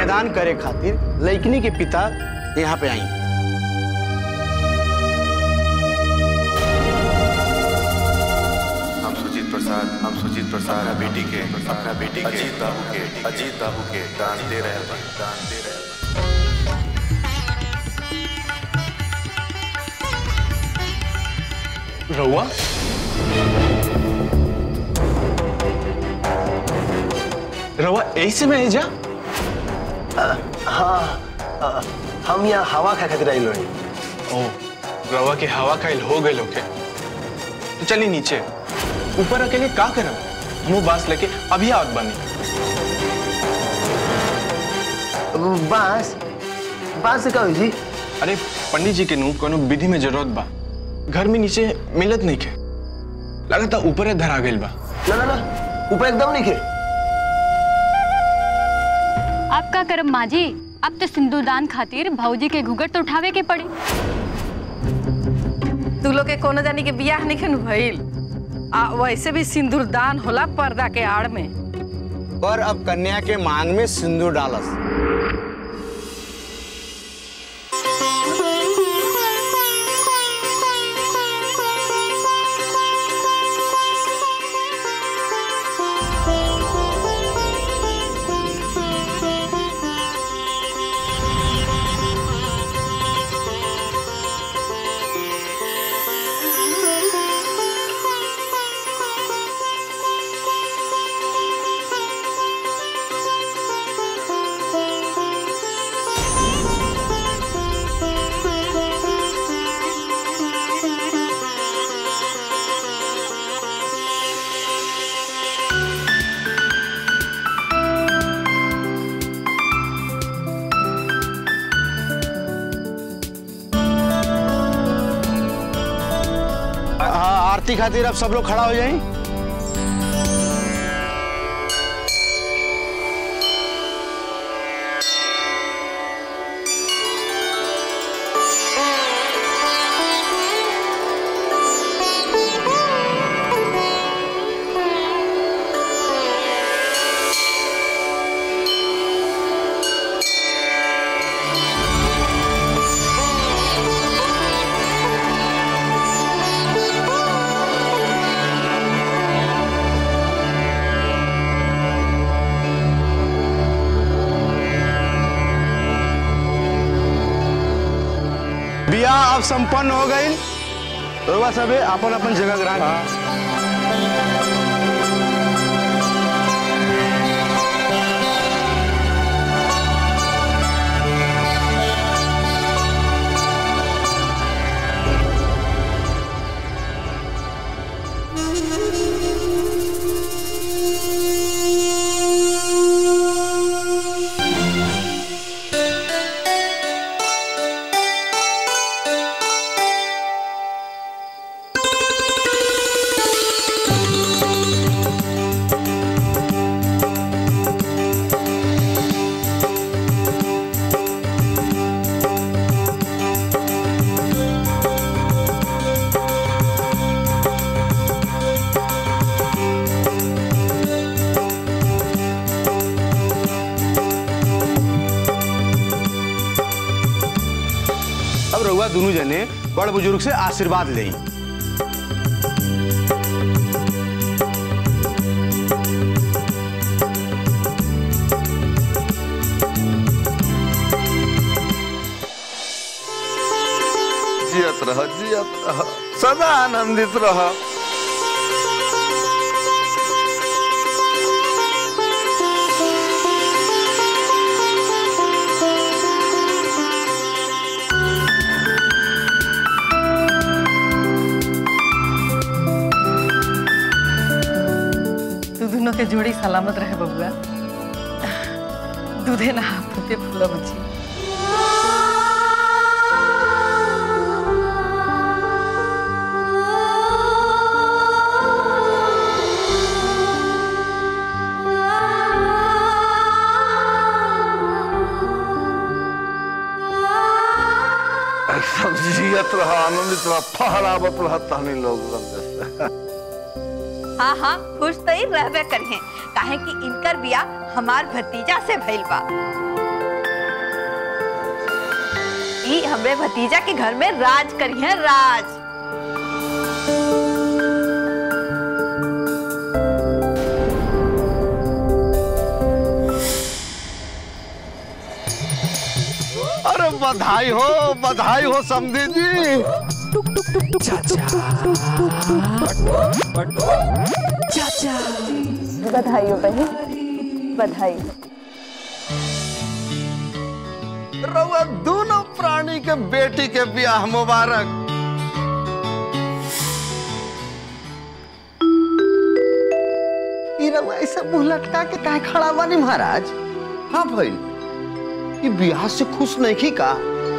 कन्यादान करे खातिर लइकनी के पिता यहाँ पे आई हम सुजीत प्रसाद हम सुजीत प्रसाद अपना बेटी के अपना बेटी के अजीत बाबू के अजीत बाबू के दान दे रहे हैं दान दे रहे हैं रहुआ रहुआ ऐसे में जा हाँ अ, हम यहाँ हवा खा खातिर आइल रही ओ रवा के हवा खाइल हो गए लोग तो चलिए नीचे ऊपर अकेले का करब मुंह बांस लेके अभी आवत बनी बांस बांस से का हुई जी अरे पंडित जी के नु कोनो विधि में जरूरत बा घर में नीचे मिलत नहीं के लगता ऊपर धरा गइल बा ना ना ना ऊपर एकदम नहीं खे आप का करम माँ जी अब तो सिंदूरदान खातिर भौजी के घुघट तो उठावे के पड़ी तू लोग के कोनो जानी के बियाह नहीं खन भइल आ वैसे भी सिंदूर दान होला पर्दा के आड़ में पर अब कन्या के मांग में सिंदूर डालस हाँ आरती खातिर अब सब लोग खड़ा हो जाएं बियाह अब संपन्न हो गई रउआ सबे अपन अपन जगह ग्रहण करी। अब रउआ दोनों जने बड़ बुजुर्ग से आशीर्वाद लें जियत रह जियत रह सदा आनंदित रह तू दोनों के जोड़ी सलामत रहे बबुआ दूधे ना फूटे फूला बची सब जियत रह आनंदित रह फहरावत रह तहनी लोग जैसे हाँ हाँ खुश तो ही रहबे करिए काहे कि इनकर बिया हमार भतीजा से भइल बा ई हमरे भतीजा के घर में राज करी है राज अरे बधाई हो बधाई हो समधी जी बधाई हो बहन बधाई रउआ दोनों प्राणी के बेटी के ब्याह मुबारक ई रउआ ऐसा मुंह लटका के काहे खड़ा बानी महाराज हाँ भइल ये ब्याह से खुश नहीं की का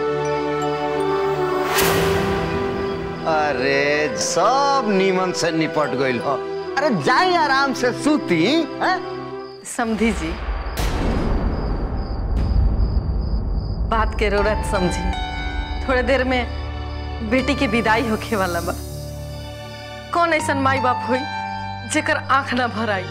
अरे सब नीमन से निपट गइल हो अरे जाई आराम से सूती हैं? समझी जी बात के जरूरत समझी थोड़े देर में बेटी के विदाई होखे वाला बा कौन ऐसा माई बाप हुई जेकर आंख ना भर आई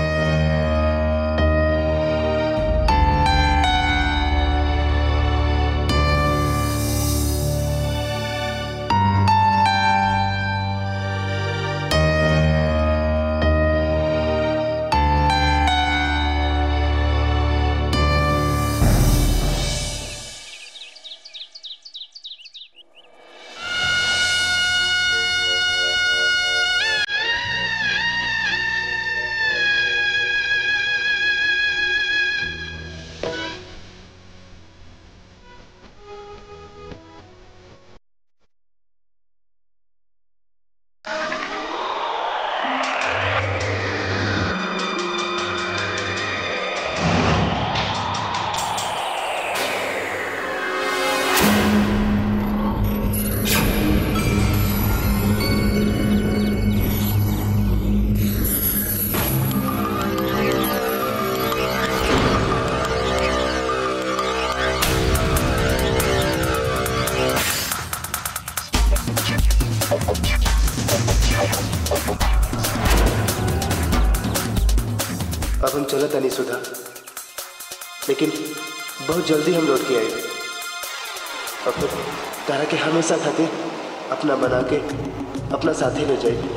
अब हम चलत नहीं सुधा लेकिन बहुत जल्दी हम लौट के आए अब तो तारा के हमेशा खातिर अपना बना के अपना साथी ले जाए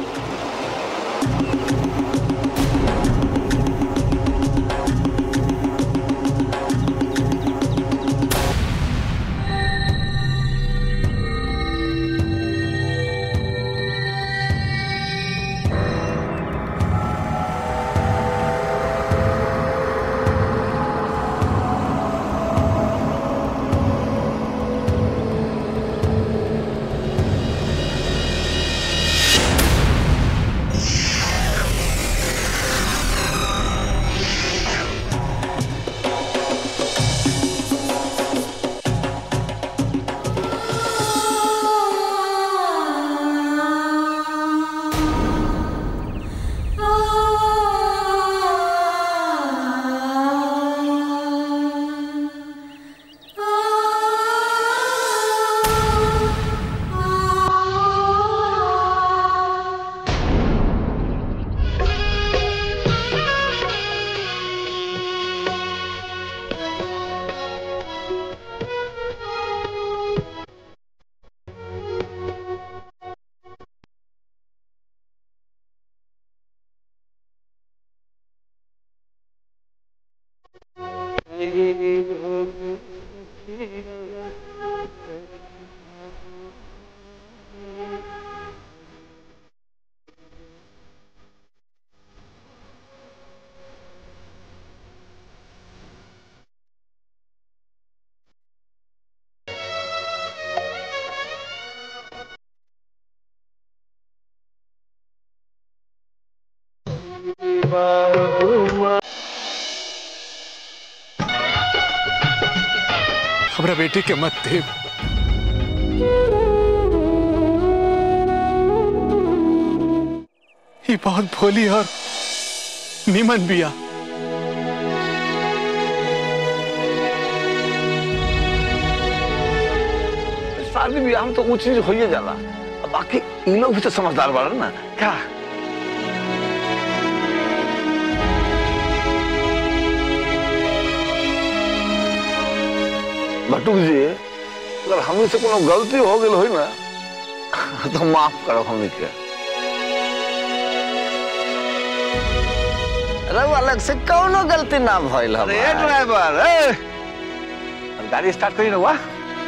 हमरा बेटी के मत दे ये बहुत भोली और निमन बिया शादी ब्याह में तो ऊंच नीच होइए जाला अब बाकी इन लोग भी तो समझदार बाड़ा ना क्या भट्टू जी अगर हमनी से कोनो गलती हो गई होई ना तो माफ करो हमनी के रउआ अलग से कौनो गलती ना भइल अरे हमार। ड्राइवर ए गाड़ी स्टार्ट करी ना वाह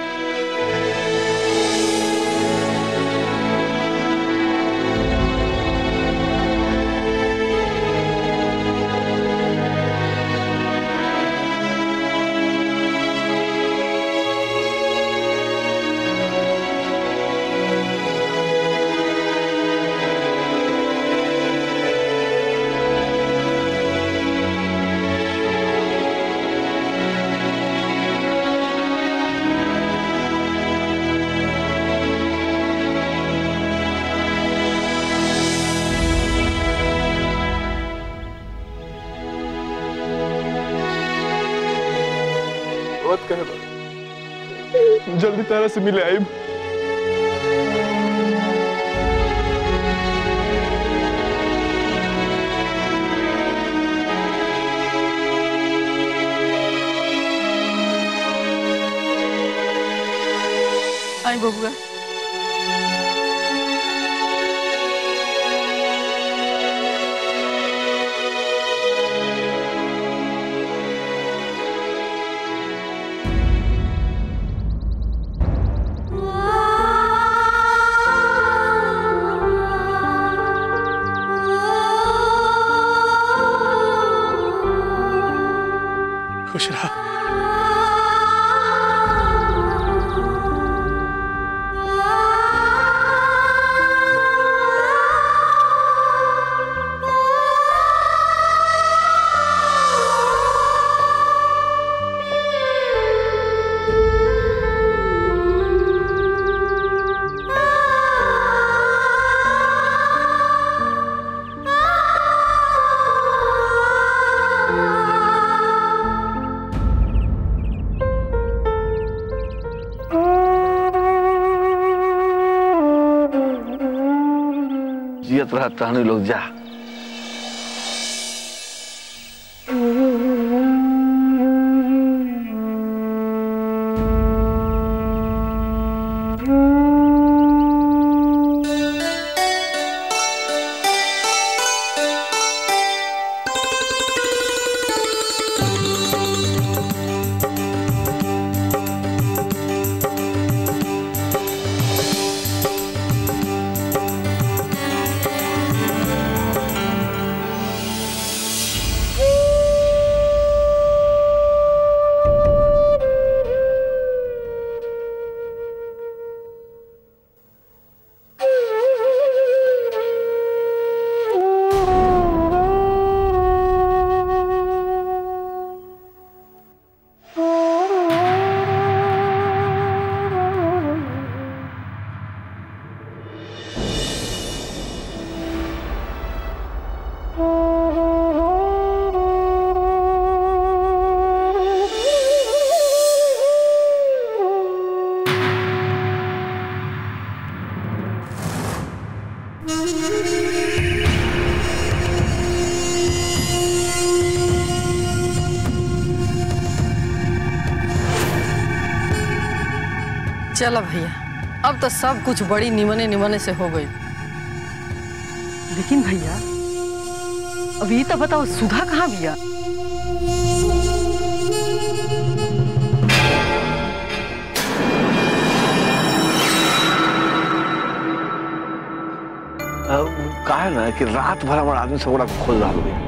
बहुत कहे बा जल्दी तारा से मिले आइब आई बबुआ खुश रहा जियत रहा टहनी लोग जा चलो भैया अब तो सब कुछ बड़ी निमने निमने से हो गई लेकिन भैया अभी तो बताओ सुधा कहाँ बिया का है ना कि रात भर हमारा आदमी सब ओकरा के खोज रहा है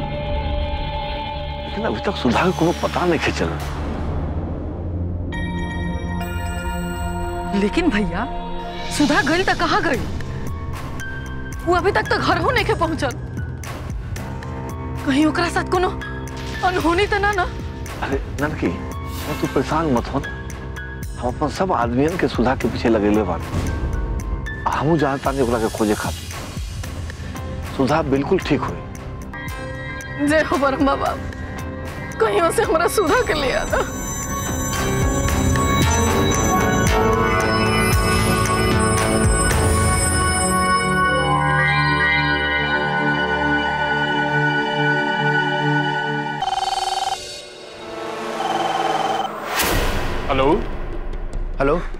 लेकिन अभी तक सुधा के कोनो पता नहीं के चला लेकिन भैया सुधा गई तो कहाँ गई वो अभी तक तो घर हो नहीं के पहुंचल कहीं ओकरा साथ कोनो अनहोनी तो ना ना अरे ननकी तू परेशान मत हो हम अपन सब आदमियन के सुधा के पीछे लगेले बानी हमू जानता नहीं ओकरा के खोजे खातिर सुधा बिल्कुल ठीक हुई जय हो ब्रह्मा बाप कहीं से हमारा सुधा के ले आता हेलो हेलो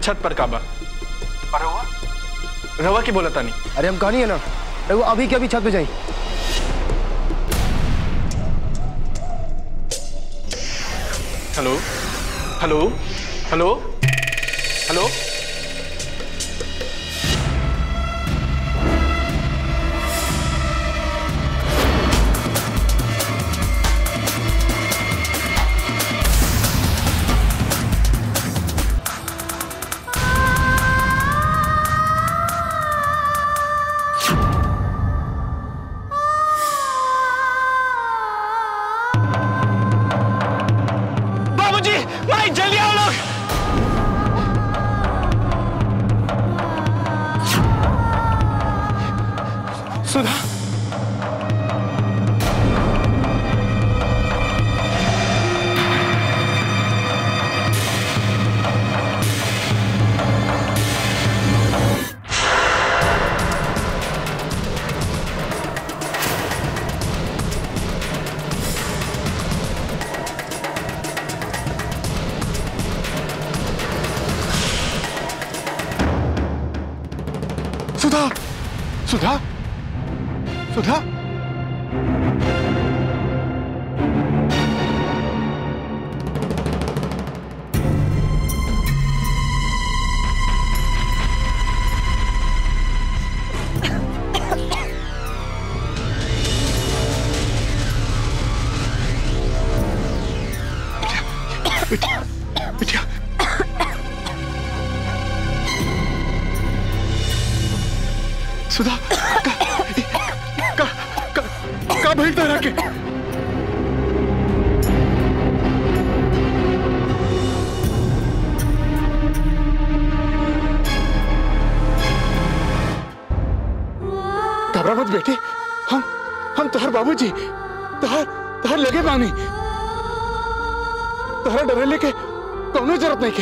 छत पर काबा और रवा रवा की बोला तानी अरे हम कहानी है ना रघु अभी के अभी छत पे जाई हेलो हेलो हेलो हेलो बाबूजी माई जल्दी आओ लोग सुधा सुधा सुधा सुधा बिटिया बिटिया सुधा का का का, का भइल तोरा के घबरा मत बेटे हम हम तोहर बाबूजी तोहर तोहर लगे बानी तोहरा डरे लेके कोनो जरूरत नहीं के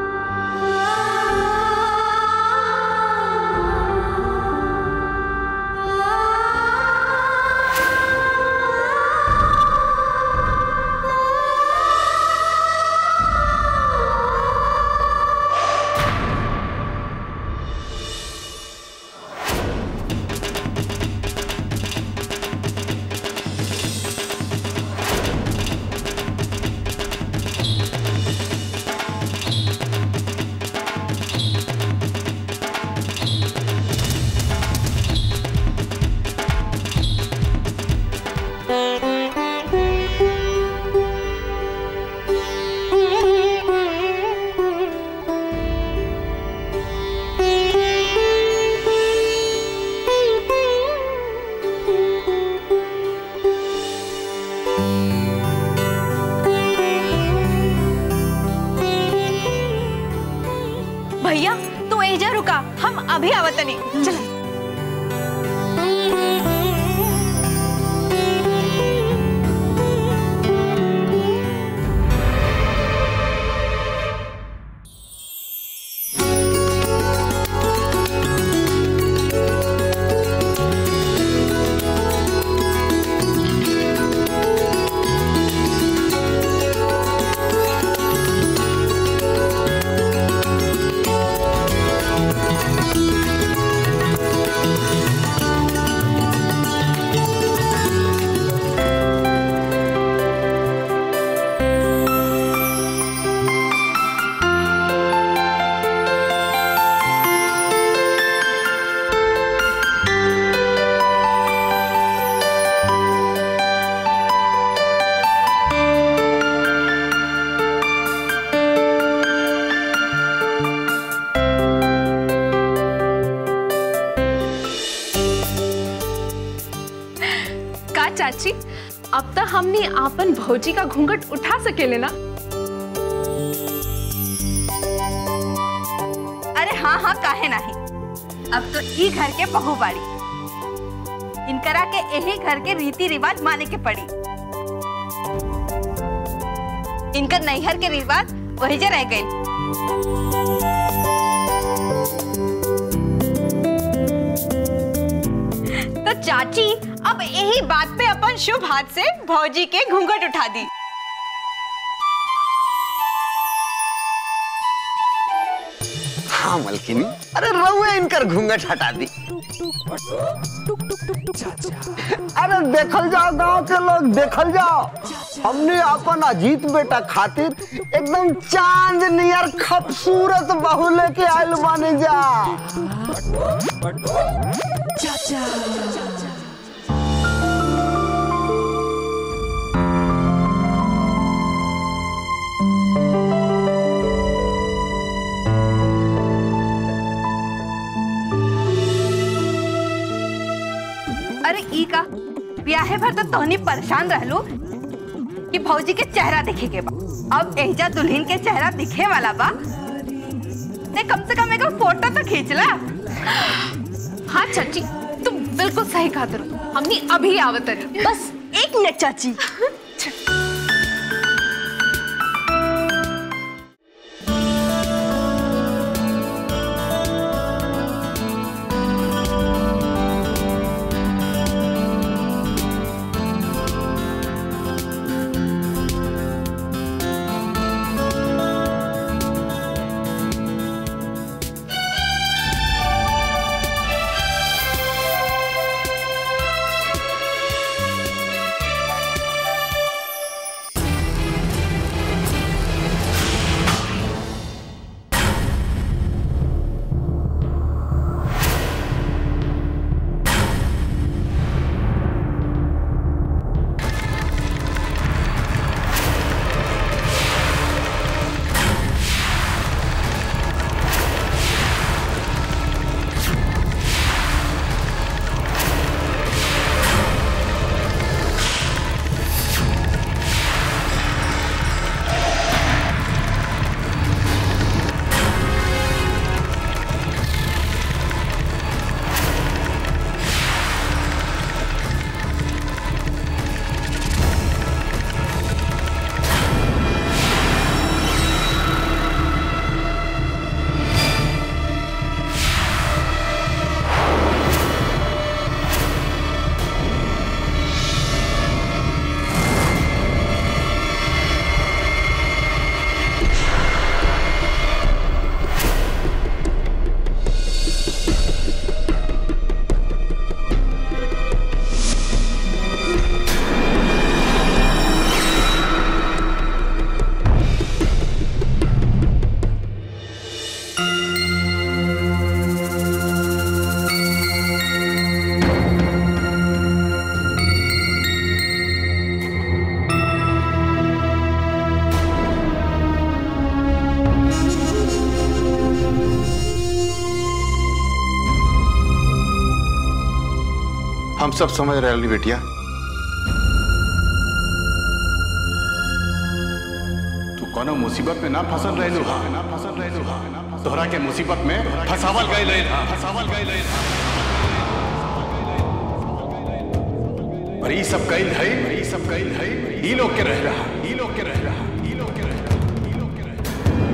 भैया तू एजा रुका हम अभी आवतनी चला का चाची अब तक हमने आपन भौजी का घूंघट उठा सकेले ना अरे हाँ हाँ काहे नहीं अब तो ई घर के बहू बाड़ी इनकरा के यही घर के रीति रिवाज माने के पड़ी इनकर नैहर के रिवाज वही जे रह गए तो चाची अब यही बात पे अपन शुभ हाथ से भौजी के घूंघट उठा दी मलकिनी अरे रउए इनकर घूंघट हटा दी अरे देखल जाओ गांव के लोग देखल जाओ हमने अपन अजीत बेटा खातिर एकदम चांद नियर खूबसूरत बहू लेके आयल बानी जा अरे ई का ब्याहे भर तो तोहनी परेशान रहलू कि भौजी के चेहरा देखे के बा अब एजा दुल्हन के चेहरा दिखे वाला बा ते कम से कम एक फोटो तो खींच ला हाँ चाची तुम बिल्कुल सही कहा तरू हमने अभी आवत रही बस एक मिनट चाची हम सब समझ रहे हैं बेटिया तू कोनो मुसीबत में ना फंसल रहलू हा ना फंसल रहलू हा तोहरा के मुसीबत में फंसावल गए ले फंसावल गए ले और ई सब कैल है ई सब कैल है ई लोग के रह रहा ई लोग के रह रहा ई लोग के रह रहा ई लोग के रह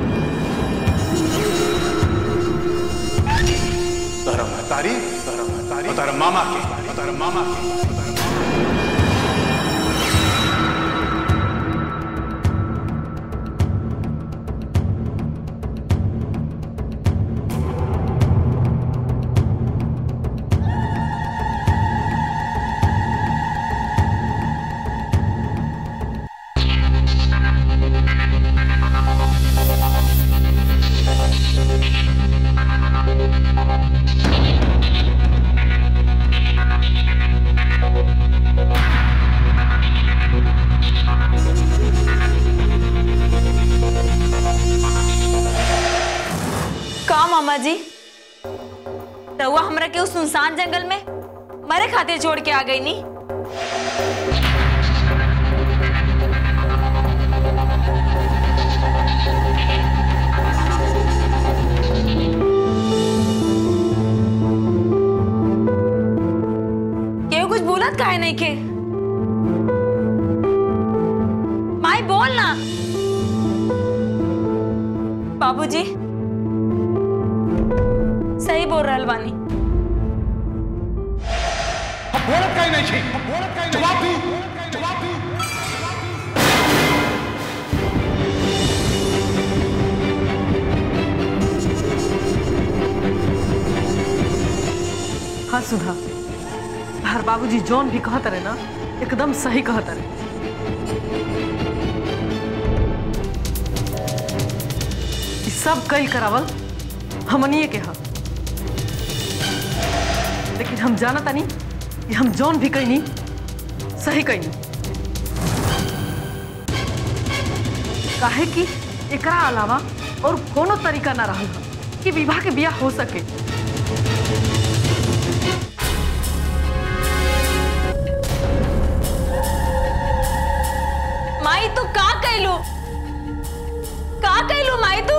रहा तोहरा महतारी तोहरा महतारी और तोहरा मामा के और तोहरा मामा के और तोहरा मामा के। का मामा जी रउआ हमरा के उस सुनसान जंगल में मरे खातिर छोड़ के आ गई नी केहू कुछ बोलत काहे नहीं के माई बोल ना बाबूजी सही बोल रहल बानी बोलत काहे नहीं छी बोलत काहे जवाब दी जवाब दी हाँ सुधा हर बाबूजी जौन भी कहत रहे ना एकदम सही कहत रहे ई सब कई करावल हमनिए के हा लेकिन हम जाना तानी कि हम जौन भी कहनी सही कहनी काहे कि एकरा अलावा और कोनो तरीका ना रहल हा कि विवाह के बियाह हो सके माई तू का कैलू का कैलू माई तू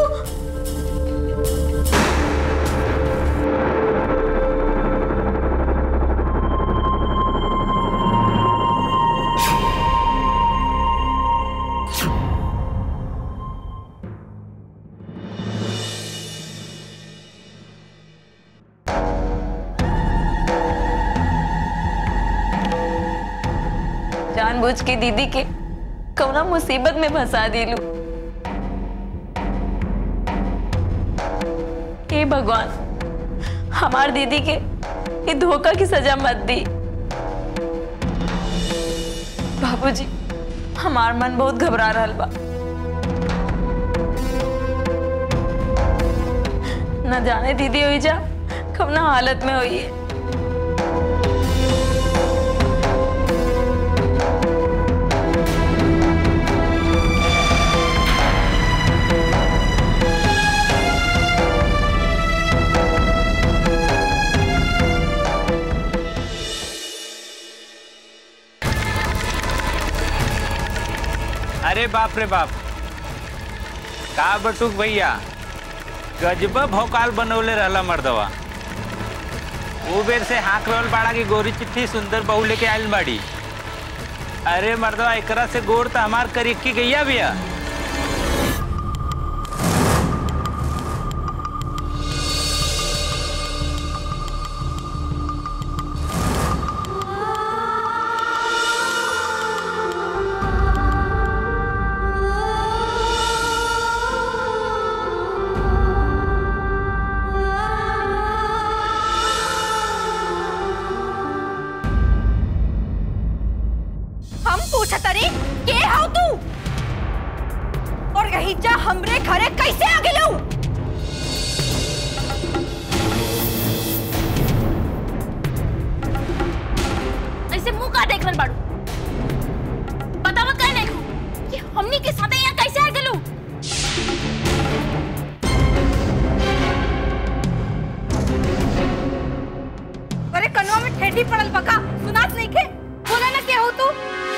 जानबूझ के दीदी के कौना मुसीबत में फंसा दिलू हे भगवान हमार दीदी के ये धोखा की सजा मत दी बाबूजी हमार मन बहुत घबरा रहा बा न जाने दीदी हुई जा कब ना हालत में हुई है अरे बाप रे बाप का बटुक भैया गजब भौकाल बनौले रहला मर्दवा वो बेर से हाथ रहल बाड़ा की गोरी चिट्ठी सुंदर बहू लेके आयल बाड़ी अरे मर्दवा एकरा से गोर तो हमार करीब की गैया भैया हम पूछत रे के हाउ तू और यही जा हमरे घरे कैसे आ गेलू ऐसे मुंह का देख रहल बाड़ू बतावा कह देखू कि हमनी के साथे यहाँ कैसे आ गेलू अरे कनवा में ठेठी पड़ल बका सुनात नहीं के बोला ना के हो तू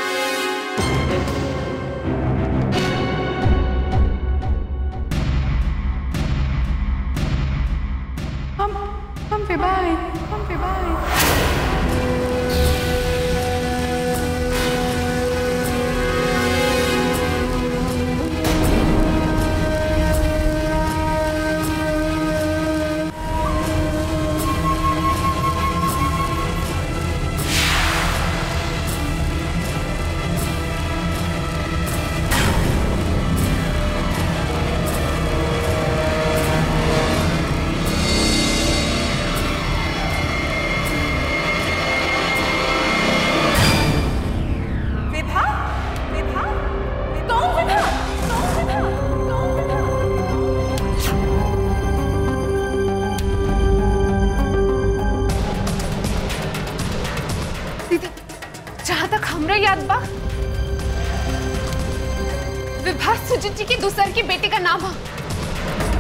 हम हम विवाह हम विवाह विभा विभा कौन विभा कौन विभा कौन विभा दीदी जहाँ तक हमरा याद बा विभा सुजीत जी के दूसर की बेटी का नाम है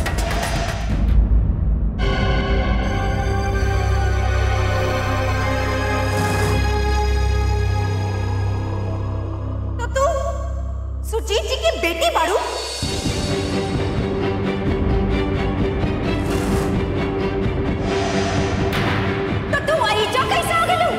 तो तू सुजीत जी की बेटी बाड़ू तो तू आईजा कैसे आ गेलू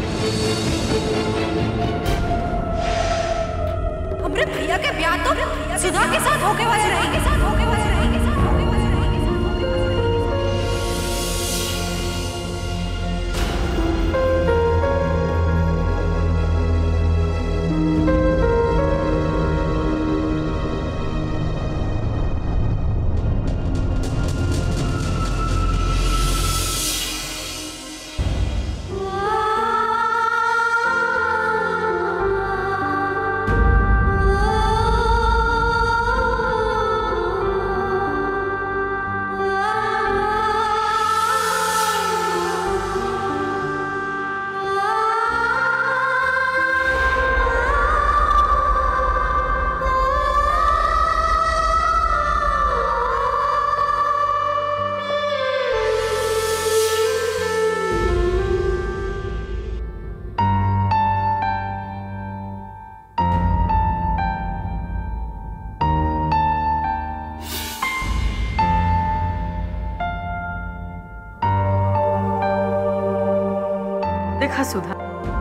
हमरे भैया के ब्याह तो सुधा के साथ होके वाले रहे के साथ होके वाले रहे के साथ होके वाले रहे के साथ होके वाले रहे के साथ देखा सुधा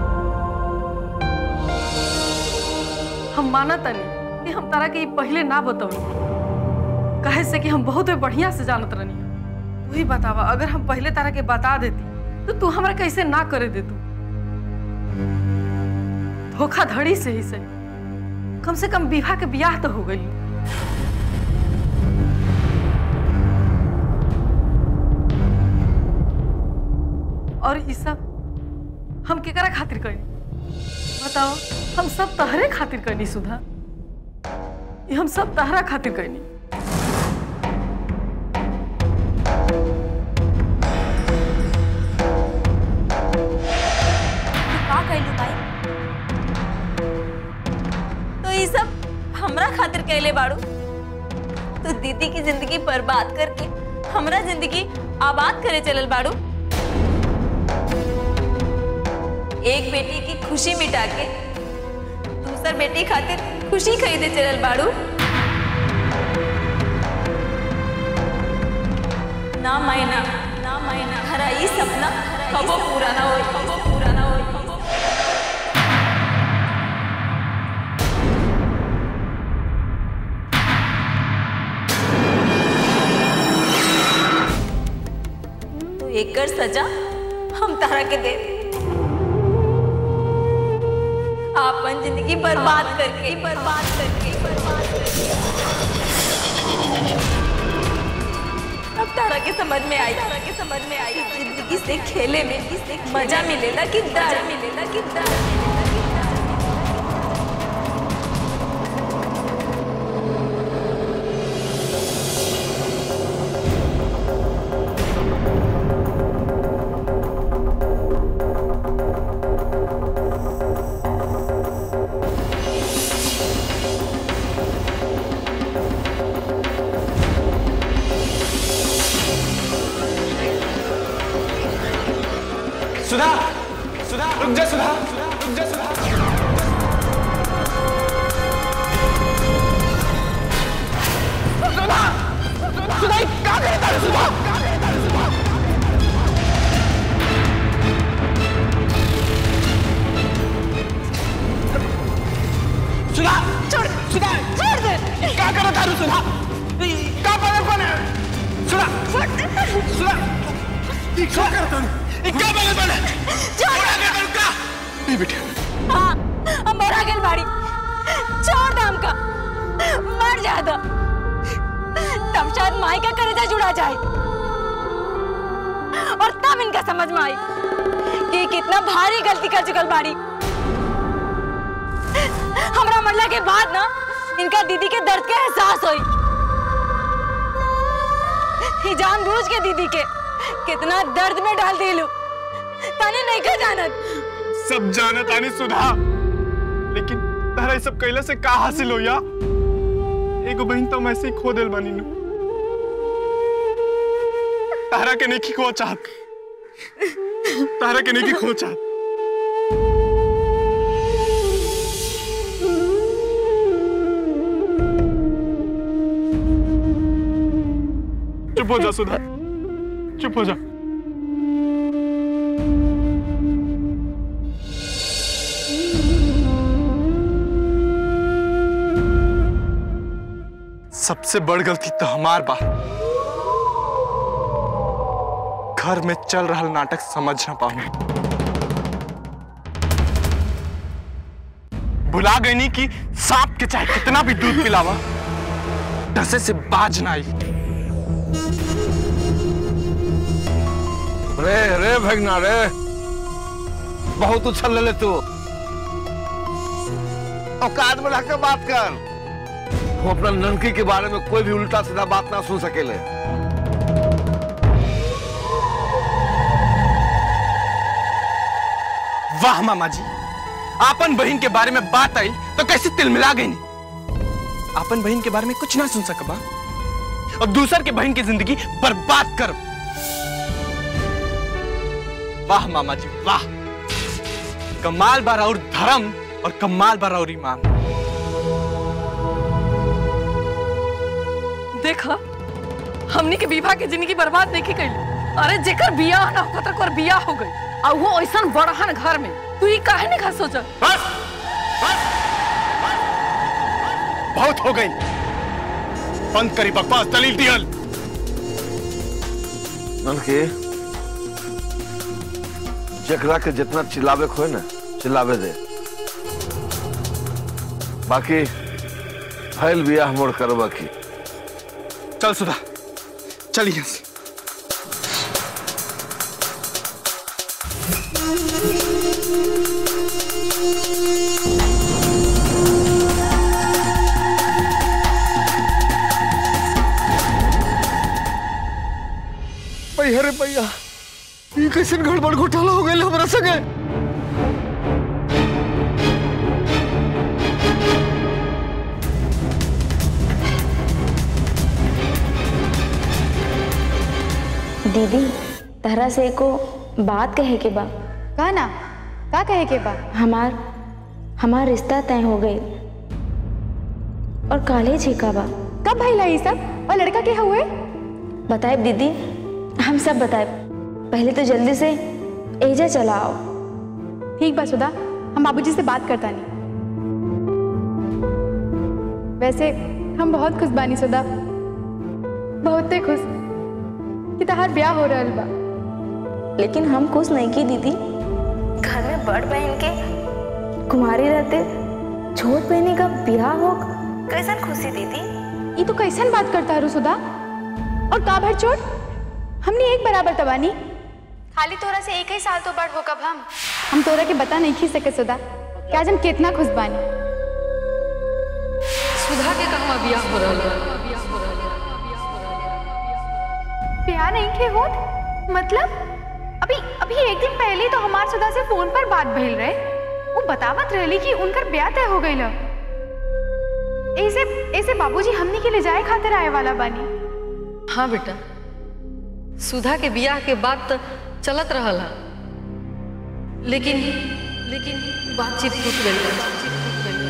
हम माना तनी कि हम तारा के ई पहले ना बतौनी कहे से कि हम बहुत बढ़िया से जानत रहनी तू ही बतावा अगर हम पहले तारा के बता देती तो तू हमरा कैसे ना करे दे तू धोखाधड़ी से ही सही कम से कम विवाह के ब्याह तो हो गई और ई सब हम केकरा खातिर करनी बताओ हम सब तहरे खातिर करनी सुधा ई हम सब तहरा खातिर करनी का कहलू भाई तो ये सब हमरा खातिर कहले बाड़ू तो दीदी की जिंदगी बर्बाद करके हमरा जिंदगी आबाद करे चलल बाड़ू एक बेटी की खुशी मिटा के दूसर बेटी खातिर खुशी खरीदे चलल बाड़ू ना मायना ना मायना हरा ई सपना कबो पूरा ना होई कबो पूरा ना होई तो एकर सजा हम तारा के दे आपन जिंदगी बर्बाद करके बर्बाद करके बर्बाद करके अब तारा के समझ में आई तारा के समझ में आई जिंदगी से खेले में मजा मिलेला कि डर मिलेला कि डर मिलेला कि डर सुधा सुधा रुक जा सुधा रुक जा सुधा सुधा सुधा ये क्या करता है सुधा क्या करता है सुधा सुधा छोड़ सुधा छोड़ दे क्या कर रहा सुधा क्या पागलपन है सुधा सुधा ये क्या करता है ये क्या पागलपन है छोड़ा कर तू का नहीं बेटा हाँ हम मरा गेल बाड़ी छोड़ दाम का मर जा दो तब शायद माई का करेजा जुड़ा जाए और तब इनका समझ में आई कि कितना भारी गलती कर चुकल बाड़ी हमरा मरला के बाद ना इनका दीदी के दर्द के एहसास हुई ही जानबूझ के दीदी के कितना दर्द में डाल दिलू तने नहीं का जानत सब जानत आनी सुधा लेकिन तारा ये सब कैला से का हासिल हो या एगो बहन तो मैं ऐसे ही खो दिल बानी नु तारा के नहीं खो चाहत तारा के नहीं खो चाहत चुप हो जा सुधा चुप हो जा सबसे बड़ गलती तो हमार बा घर में चल रहा नाटक समझ ना पाऊं भुला गई नहीं कि सांप के चाहे कितना भी दूध पिलावा डसे से बाज ना आई रे रे भगना रे बहुत उछल ले ले तू औकात में रहकर बात कर वो अपना ननकी के बारे में कोई भी उल्टा सीधा बात ना सुन सकेले वाह मामा जी आपन बहन के बारे में बात आई तो कैसे तिल मिला गई नहीं आपन बहन के बारे में कुछ ना सुन सकबा और दूसर के बहन की जिंदगी बर्बाद कर वाह मामा जी वाह कमाल बार और धर्म और कमाल बार और ईमान देखा हमनी के विवाह के जिंदगी बर्बाद नहीं कैली अरे जेकर बियाह ना होकर तक और बियाह हो गई और वो ऐसा बड़हन घर में तू ही काहे नहीं खा सोचा बस बहुत हो गई बंद करी बकवास दलील दियल के जकरा के जितना चिल्लावे खोए ना चिल्लावे दे बाकी फैल बियाह मोड़ करवा की चल सुधा चलिए यहाँ से। भैया रे भैया ये कैसे गड़बड़ घोटाला हो गया हमारा संगे दीदी तहरा से एको बात कहे के बा का ना का कहे के बा हमार हमार रिश्ता तय हो गई और कॉलेज ही का बा कब भइला ये सब और लड़का के हुए बताए दीदी हम सब बताए पहले तो जल्दी से एजा चला आओ ठीक बा सुधा हम बाबूजी से बात करता नहीं वैसे हम बहुत खुश बानी सुधा बहुते खुश कि तहार ब्याह हो रहल बा लेकिन हम खुश नहीं की दीदी घर में बड़ बहन के कुमारी रहते छोट बहनी का ब्याह हो कैसन खुशी दीदी ये तो कैसन बात करता है सुधा और का भर चोट हमने एक बराबर तबानी खाली तोरा से एक ही साल तो बड़ हो कब हम हम तोरा के बता नहीं खी सके सुधा कि आज हम कितना खुश बानी सुधा के कहवा बियाह हो रहा है ब्याह नहीं के होत मतलब अभी अभी एक दिन पहले तो हमार सुधा से फोन पर बात भइल रहे वो बतावत रहली कि उनकर ब्याह तय हो गइल ऐसे ऐसे बाबूजी हमनी के ले जाए खातिर आए वाला बानी हाँ बेटा सुधा के बियाह के बाद तो चलत रहल है लेकिन लेकिन बातचीत टूट गई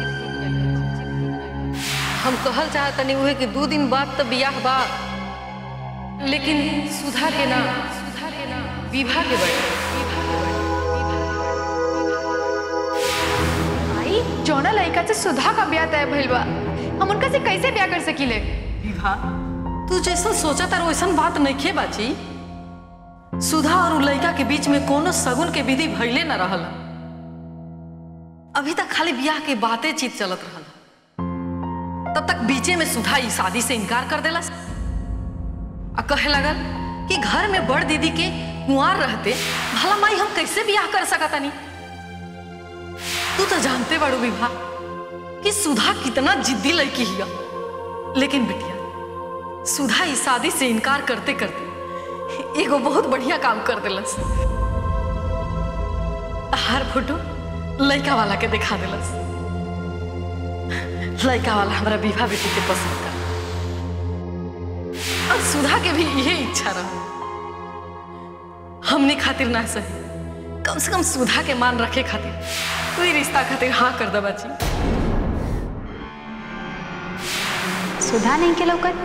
हम कहल चाहतनी उहे कि दू दिन बाद तो बियाह बा लेकिन सुधा के ना सुधा के ना विवाह के बड़े आई जोना लड़का से सुधा का ब्याह तय भइल बा हम उनका से कैसे ब्याह कर सकीले विवाह तू जैसा सोचा तार वैसन बात नहीं खे बाची सुधा और उ लड़का के बीच में कोनो सगुन के विधि भइले न रहल अभी तक खाली ब्याह के बातें चीत चलत रहल तब तक बीचे में सुधा ई शादी से इनकार कर देलस आ कहे लगल कि घर में बड़ दीदी के कुंवार रहते भला माई हम कैसे ब्याह कर सकतानी तू तो जानते बड़ू विवाह कि सुधा कितना जिद्दी लड़की हिया लेकिन बिटिया सुधा इस शादी से इनकार करते करते एगो बहुत बढ़िया काम कर दिलस हर फोटो लड़का वाला के दिखा दिलस लड़का वाला हमारा विवाह बेटी के पसंद कर और सुधा के भी यही इच्छा रहा हमने खातिर ना सही कम से कम सुधा के मान रखे खातिर तू ही रिश्ता खातिर हाँ कर दे बाची सुधा नहीं के लौकत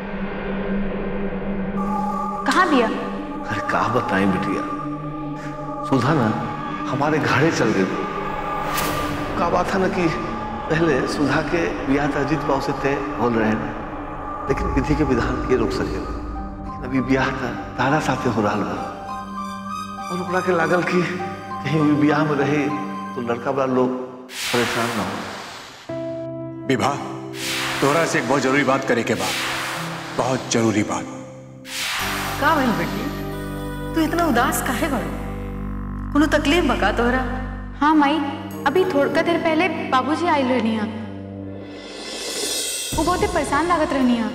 कहाँ बिया अरे का बताएं बिटिया सुधा ना हमारे घरे चल गई का बात है ना कि पहले सुधा के ब्याह तो अजीत बाबू से तय हो रहे हैं लेकिन विधि के विधान के रोक सके लेकिन अभी ब्याह था तारा साथे हो रहा बा और ओकरा के लागल कि कहीं भी ब्याह में रहे तो लड़का वाला लोग परेशान ना हो विवाह तोरा से एक बहुत जरूरी बात करे के बाद बहुत जरूरी बात का भइल बेटी तू इतना उदास काहे बड़ कोनो तकलीफ बका तोहरा हाँ माई अभी थोड़ा देर पहले बाबूजी आयल रहनी है वो बहुते परेशान लागत रहनी है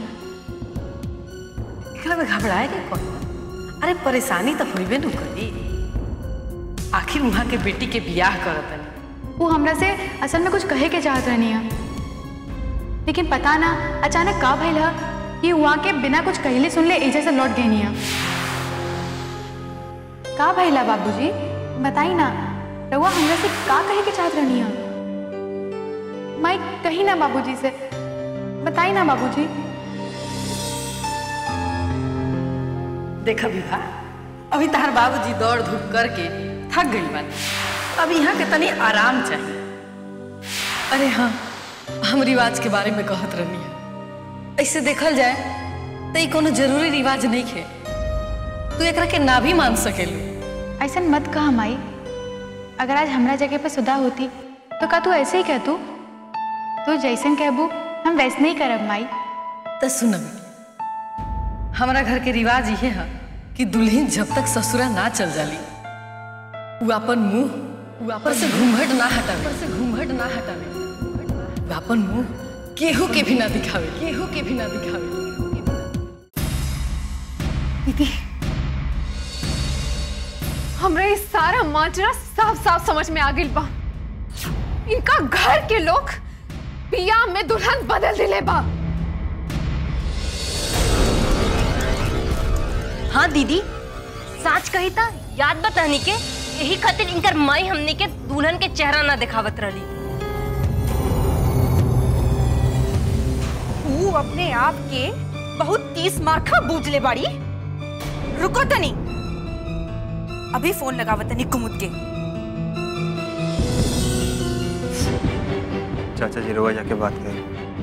एकरा में घबराए के कौन अरे परेशानी तो होइबे न करी आखिर वहाँ के बेटी के बियाह करतनी वो हमरा से असल में कुछ कहे के चाहत रहनी है लेकिन पता ना अचानक का भइल है कि वहाँ के बिना कुछ कहले सुनले एजे से लौट गई है का भइला बाबूजी बताई ना रउआ हमरा से का कहे के चाहत रहनी है माई कही ना बाबूजी से बताई ना बाबूजी देखा विवाह अभी तहार बाबूजी दौड़ धूप करके थक गई बानी अब यहाँ के तनी आराम चाहिए अरे हाँ हम रिवाज के बारे में कहत रहनी है ऐसे देखल जाए तो ये कोनो जरूरी रिवाज नहीं है तू एकरा के ना भी मान सकेलू ऐसा मत कह माई अगर आज हमरा जगह पे सुधा होती तो का तू ऐसे ही कह तू तू जैसन कहबू हम वैसे नहीं करब माई तो सुन हमारा घर के रिवाज ये है कि दुल्हन जब तक ससुरा ना चल जाली वो अपन मुंह वो अपन से घूंघट ना हटावे से घूंघट ना हटावे वो अपन मुंह केहू के भी ना दिखावे केहू के भी ना दिखावे दीदी हमरा ये सारा माजरा साफ साफ समझ में आ गई बा इनका घर के लोग पिया में दुल्हन बदल दिले बा हाँ दीदी सच कही था याद बतानी के यही खातिर इनकर माई हमने के दुल्हन के चेहरा ना दिखावत रही तू अपने आप के बहुत तीस मार्खा बूझ ले बाड़ी रुको तनी अभी फोन लगावत तनी कुमुद के चाचा जी रोआ जाके बात करें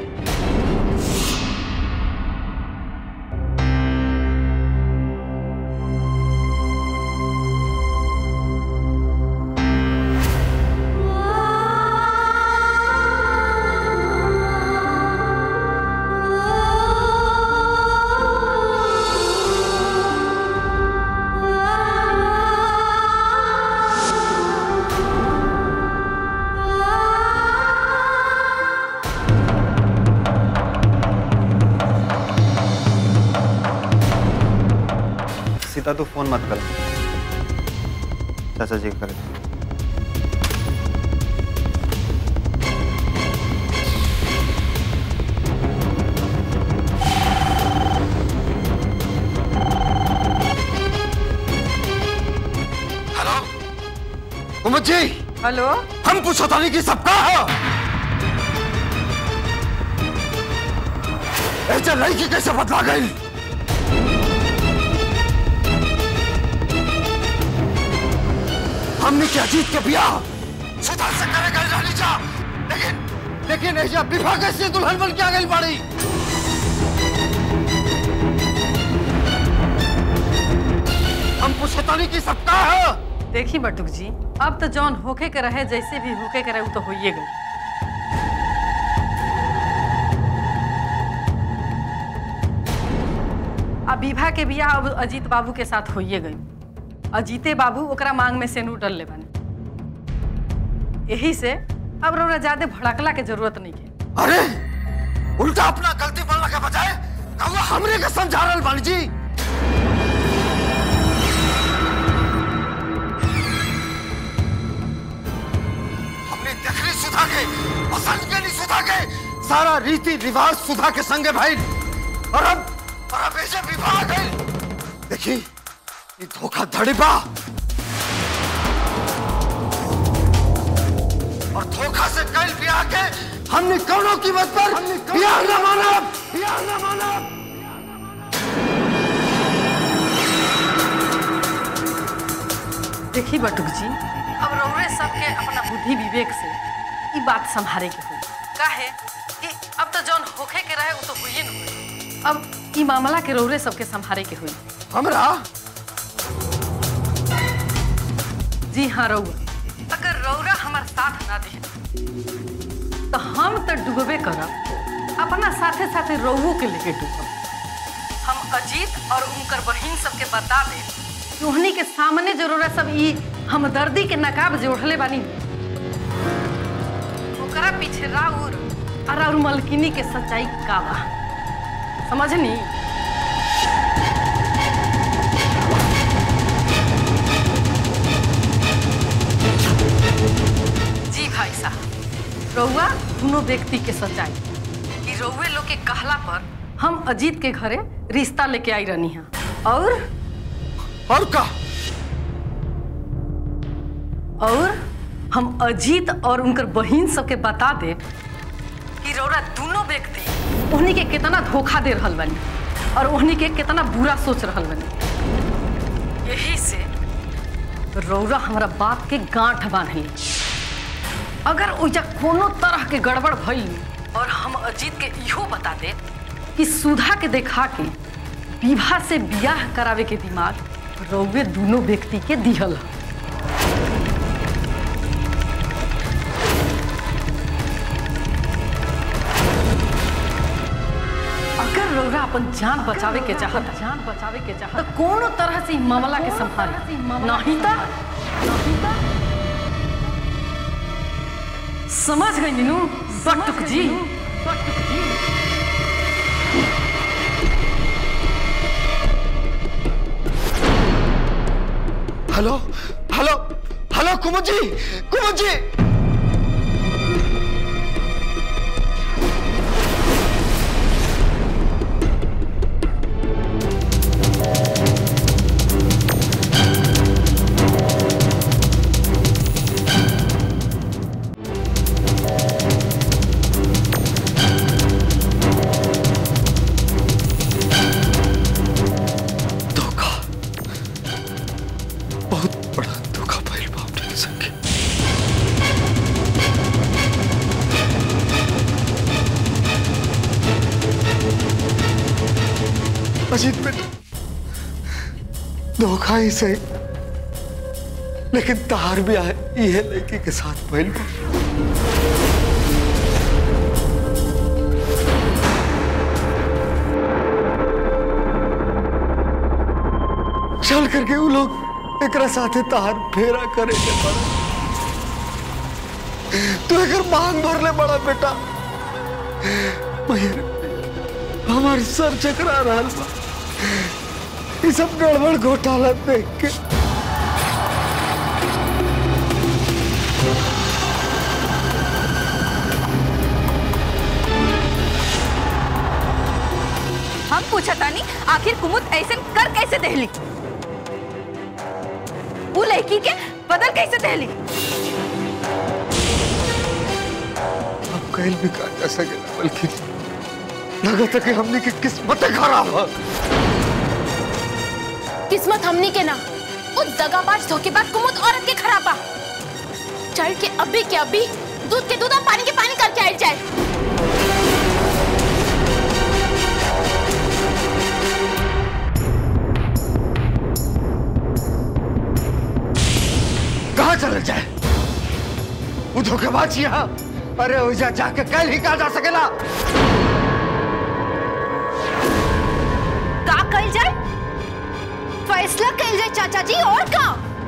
सीता तू फोन मत कर चाचा जी करे हेलो कुमुद जी हेलो हम पूछो था नहीं कि सबका है ऐसा लड़की कैसे बदला गई हमने क्या जीत के बियाह सुधार से करे गए रानी जा लेकिन लेकिन ऐसा विवाह कैसे दुल्हन बन के आ गई बाड़ी हम पूछे तो नहीं कि सबका है देखी बटुक जी अब तो जौन होके के रहे जैसे भी होके के रहे वो तो होइए गई अब विवाह के बियाह अब अजीत बाबू के साथ होइए गई अजीते बाबू ओकरा मांग में सेनू डल ले बने यही से अब रोरा ज्यादा भड़कला के जरूरत नहीं है अरे उल्टा अपना गलती बोलने के बजाय कहुआ हमरे के समझा रहल बानी जी हमने देखली सुधा के पसंद के नहीं सुधा के सारा रीति रिवाज सुधा के संगे भाई और अब और अब ऐसे विवाह गए देखी ये धोखा धड़ी बा और धोखा से कल ब्याह के हमने कौनों कीमत पर ब्याह न माना ब्याह न माना देखी बटुक जी अब रौरे सबके अपना बुद्धि विवेक से ई बात संभारे के हो काहे कि अब तो जौन होखे के रहे वो तो हुई न हुई अब ई मामला के रौरे सबके संभारे के हुई हमरा जी हाँ रौआ अगर रौरा हमार साथ ना दे तो हम तो डूबे करब अपना साथे साथे रौओ के लेके डूबब हम अजीत और उनकर बहिन सबके बता दे कि उन्हीं के सामने जरूरत सब ई हमदर्दी के नकाब जोड़ले बानी ओकरा पीछे राउर और और मलकिनी के सच्चाई का बा समझनी जी भाई साहब रउआ दोनों व्यक्ति के सच्चाई कि रउए लोग के कहला पर हम अजीत के घरे रिश्ता लेके आई रहनी है और और का और हम अजीत और उनकर बहिन सबके बता दे कि रौरा दोनों व्यक्ति उन्हीं के कितना धोखा दे रहल बनी और उन्हीं के कितना बुरा सोच रहल बनी यही से रौरा हमारा बात के गांठ बांधली अगर ओइजा कोनो तरह के गड़बड़ भइल और हम अजीत के इहो बता दे कि सुधा के देखा के विवाह से बियाह करावे के दिमाग रौवे दोनों व्यक्ति के दिहल ह। अगर रौरा अपन जान बचावे के चाहत जान बचावे के चाहत तो कोनो तरह से इ मामला के संभाली नहीं तो नहीं तो समझ गई मीनू बटुक जी बटुक जी हेलो हेलो हेलो कुमुद जी कुमुद जी धोखा बहुत बड़ा धोखा भइल बा हमरे संगे अजीत बेटा धोखा ही सही लेकिन तार भी आए ये लड़की के साथ भइल बा चल करके वो लोग एकरा साथे तार फेरा करे के बड़ा तू एकर मांग भर ले बड़ा बेटा मयर हमार सर चकरा रहा बा ये सब गड़बड़ घोटाला देख के हम पूछा तानी आखिर कुमुद ऐसे कर कैसे दहली वो लड़की के बदल कैसे दहली अब कहल भी का जा सकेला बल्कि लगता कि हमने की किस्मत खराब है किस्मत हमनी के ना उस दगाबाज धोखेबाज कुमुद औरत के खराबा चढ़ के अभी के अभी दूध के दूध और पानी के पानी करके आयल जाए कहाँ चले जाए वो धोखेबाज यहाँ अरे ओजा जाके कल ही कहा जा सकेला का कल जाए फैसला कल जाए चाचा जी और का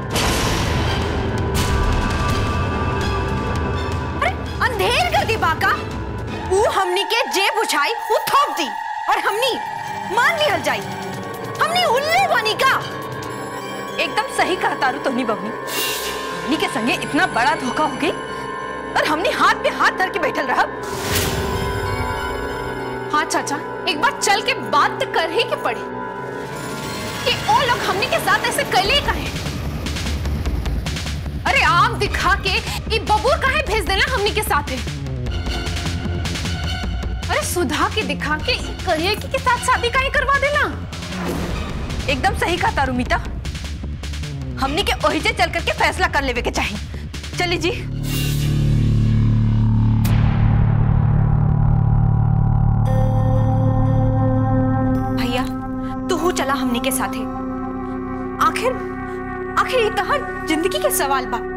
अरे अंधेर कर दी बाका वो हमनी के जेब उछाई वो थोप दी और हमनी मान लिहल जाई हमनी उल्लू बनी का एकदम सही कहा तारू तोहनी बबनी हमनी के संगे इतना बड़ा धोखा हो गई और हमने हाथ पे हाथ धर के बैठल रहा हाँ चाचा एक बार चल के बात तो कर ही के पड़े कि वो लोग हमने के साथ ऐसे कैले कहे अरे आम दिखा के ये बबूर काहे भेज देना हमने के साथ है अरे सुधा के दिखा के करिए की के साथ शादी काहे करवा देना एकदम सही कहा तारू मीता हमनी के ओहिजे चल करके फैसला कर लेवे के चाहिए चली जी भैया तू चला हमनी के साथे आखिर आखिर ये तहर जिंदगी के सवाल बा